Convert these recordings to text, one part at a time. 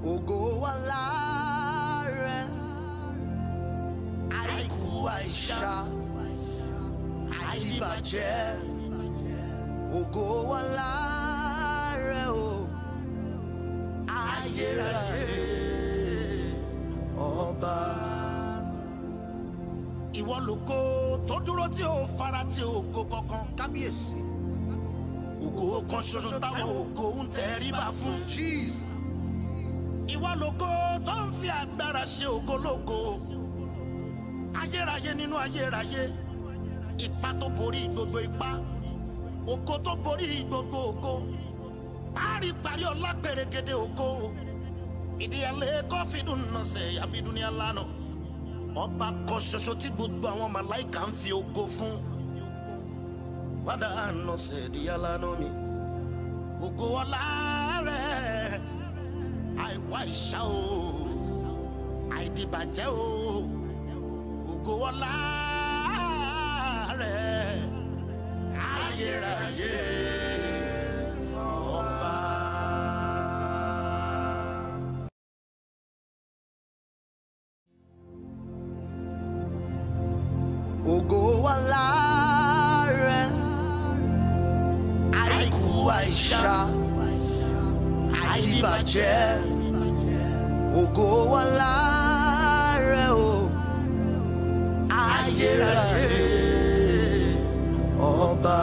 ògo wà láàrẹ àìkú àìṣá àìdíbàjẹ́ ògo wà láàrẹ o ayérayé ọba. ìwọ lógo tó dúró tí ó fara tí ògo kankan kábíyèsí ògo kan ṣoṣo táwọn ògo ń tẹríba fún jesus ìwọ lógo tó ń fi agbára ṣe ògo lógo ayérayé nínú ayérayé ipa tó borí gbogbo ipa ògo tó borí gbogbo ògo paríparí ọlá pèrègede ògo ìdíyàlẹ kọfídùn nọsẹ yabidúnìá lánà ọba kan ṣoṣo tí gbogbo àwọn màláìka ń fi ògo fún wádà nọsẹ ìdíyàlá náà mi ògo ọlá rẹ àìkú àìṣá o àìdìbàjẹ́ o ògo ọlá rẹ ayérayé ọba. ògo wà láàrẹ àìkú àìṣá àìdíbàjẹ́ ògo wà láàrẹ o ayérayé ọba.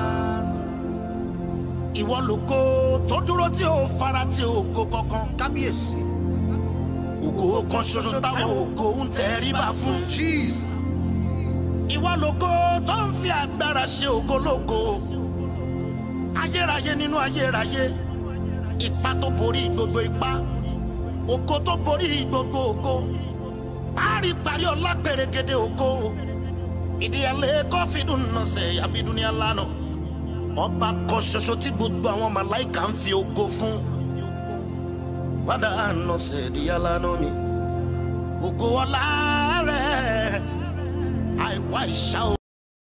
ìwọ lógo tó dúró tí ó fara tí ògo kankan kábíyèsí ògo kan ṣoṣo táwọn ògo ń tẹríba fún jesus ìwọ lógo tó ń fi agbára ṣe ògo lógo ayérayé nínú ayérayé ipa tó borí gbogbo ipa ògo tó borí gbogbo ògo paríparí ọlá pèrègede ògo ìdíyàlẹ kọfídùn nọsẹ yabidúnìá lánà ọba kan ṣoṣo tí gbogbo àwọn màláìka ń fi ògo fún wádà nọsẹ ìdíyàlá náà mi ògo ọlá rẹ àìkú àìṣá o.